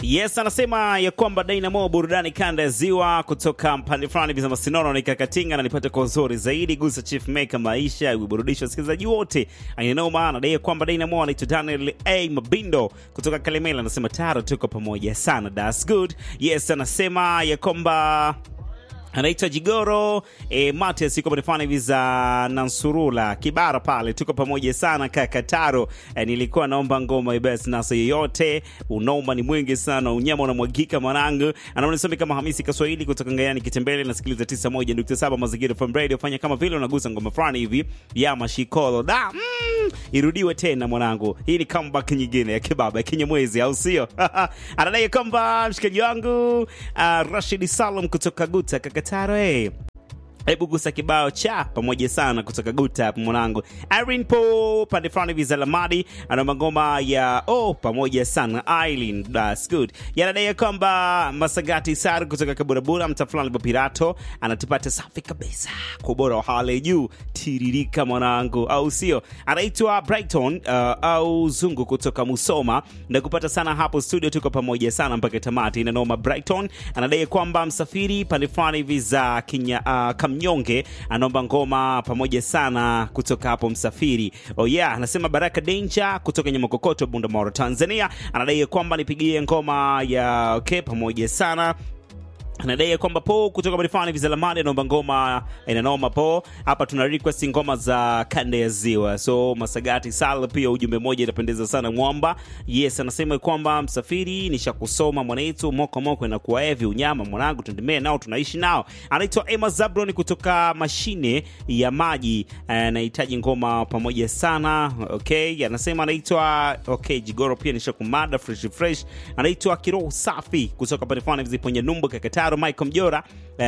Yes, anasema ya kwamba Dynamo burudani kanda ya ziwa kutoka mpande fulani vya Masinono nikakatinga na nipate kwa uzuri zaidi gusa chief maker maisha iburudisha wasikilizaji wote. Ainao maana dai kwamba Dynamo anaitwa Daniel A Mabindo kutoka Kalemela anasema taro tuko pamoja sana. That's good. Yes, anasema ya kwamba anaitwa Jigoro e, Matias yuko panefani hivi za Nansurula Kibara pale, tuko pamoja sana kaka Taro. E, nilikuwa naomba ngoma ibes nasa yoyote, unaomba ni mwingi sana, unyama unamwagika mwanangu. Anaonisoma kama Hamisi Kaswahili kutoka Ngayani Kitembele, nasikiliza 91.7 Mazingira FM Radio. Fanya kama vile unagusa ngoma fulani hivi ya mashikolo da mm, irudiwe tena mwanangu. Hii ni comeback nyingine ya kibaba ya Kinyamwezi, au sio? Anadai kwamba mshikaji wangu uh, Rashid Salum kutoka Guta Kakataro hey. Hebu gusa kibao cha pamoja sana kutoka Guta hapo mwanangu. Irene Po pande fulani hivi za Lamadi anaomba ngoma ya oh pamoja sana Eileen. That's good. Yanadai kwamba Masagati Sar kutoka Kaburabura mta fulani wa Pirato anatupata safi kabisa kwa ubora wa hali ya juu tiririka mwanangu, au sio? Anaitwa Brighton uh, au Zungu kutoka Musoma na kupata sana hapo studio, tuko pamoja sana mpaka tamati. Inanoma Brighton anadai kwamba msafiri pande fulani hivi za Kenya uh, Mnyonge anaomba ngoma pamoja sana kutoka hapo Msafiri. Oh yeah, anasema Baraka Danger kutoka Nyamakokoto, Bundamoro, Tanzania, anadai kwamba nipigie ngoma ya okay pamoja sana anadai kwamba po kutoka Marifani Vizalamani anaomba ngoma inanoma po. Hapa tuna request ngoma za kanda ya ziwa, so Masagati Sal pia ujumbe moja inapendeza sana mwamba. Yes, anasema kwamba msafiri nishakusoma mwanetu moko moko inakuwa hivi unyama mwanangu, tundemee nao tunaishi nao. Anaitwa Emma Zabron kutoka mashine ya maji, anahitaji ngoma pamoja sana. Okay, anasema anaitwa okay Jigoro pia nishakumada fresh fresh. Anaitwa Kiroho Safi kutoka Marifani Viziponya Numbu Kakataro Michael Mjora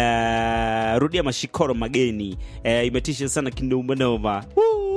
uh, rudia mashikoro mageni uh, imetisha sana kindomanoma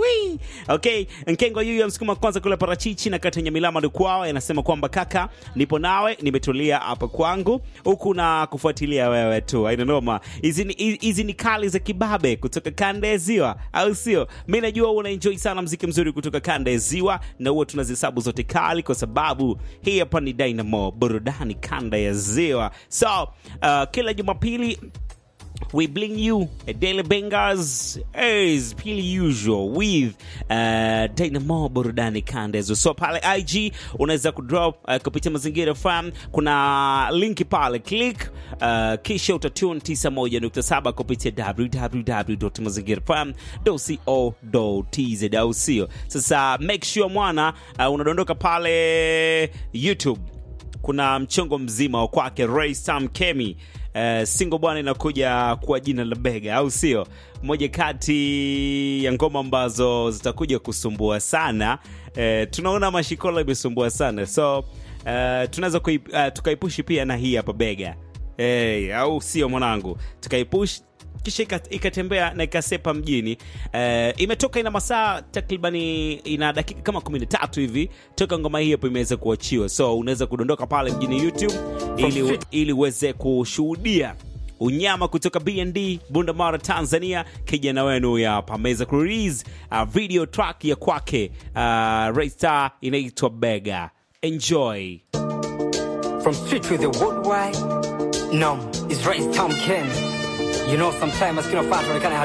okay nkengo yuyu ya msukuma kwanza kule parachichi na kata nyamilama dukwao anasema kwamba kaka nipo nawe nimetulia hapa kwangu huku na kufuatilia wewe tu ainanoma hizi ni hizi ni kali za kibabe kutoka kanda ya ziwa au sio mi najua unaenjoy sana mziki mzuri kutoka kanda ya ziwa na huwa tunazihesabu zote kali kwa sababu hii hapa ni dynamo burudani kanda ya ziwa so uh, kila jumapili we bring you a daily bangers as per usual with uh, Dynamo burudani kandezo. So pale IG unaweza kudrop uh, kupitia mazingira FM, kuna linki pale click, uh, kisha utatune 91.7 kupitia www.mazingirafm.co.tz, au sio? Sasa make sure mwana uh, unadondoka pale YouTube kuna mchongo mzima wa kwake Ray Sam Kemi. Uh, single bwana inakuja kwa jina la Bega, au sio? Moja kati ya ngoma ambazo zitakuja kusumbua sana. Uh, tunaona mashikola imesumbua sana, so uh, tunaweza uh, tukaipushi pia na hii hapa Bega. Hey, au sio mwanangu, tukaipush kisha ikatembea na ikasepa mjini. Uh, imetoka ina masaa takribani ina dakika kama 13 hivi toka ngoma hii hapo imeweza kuachiwa, so unaweza kudondoka pale mjini YouTube ili ili uweze kushuhudia unyama kutoka BND Bundamara, Tanzania. Kijana wenu huyu hapa ameweza kurelease uh, video track ya kwake uh, Raystar inaitwa Bega. Enjoy from street to the worldwide. No, it's Ray Tom Ken. You know, sometimes maskini wafatu wanaonekana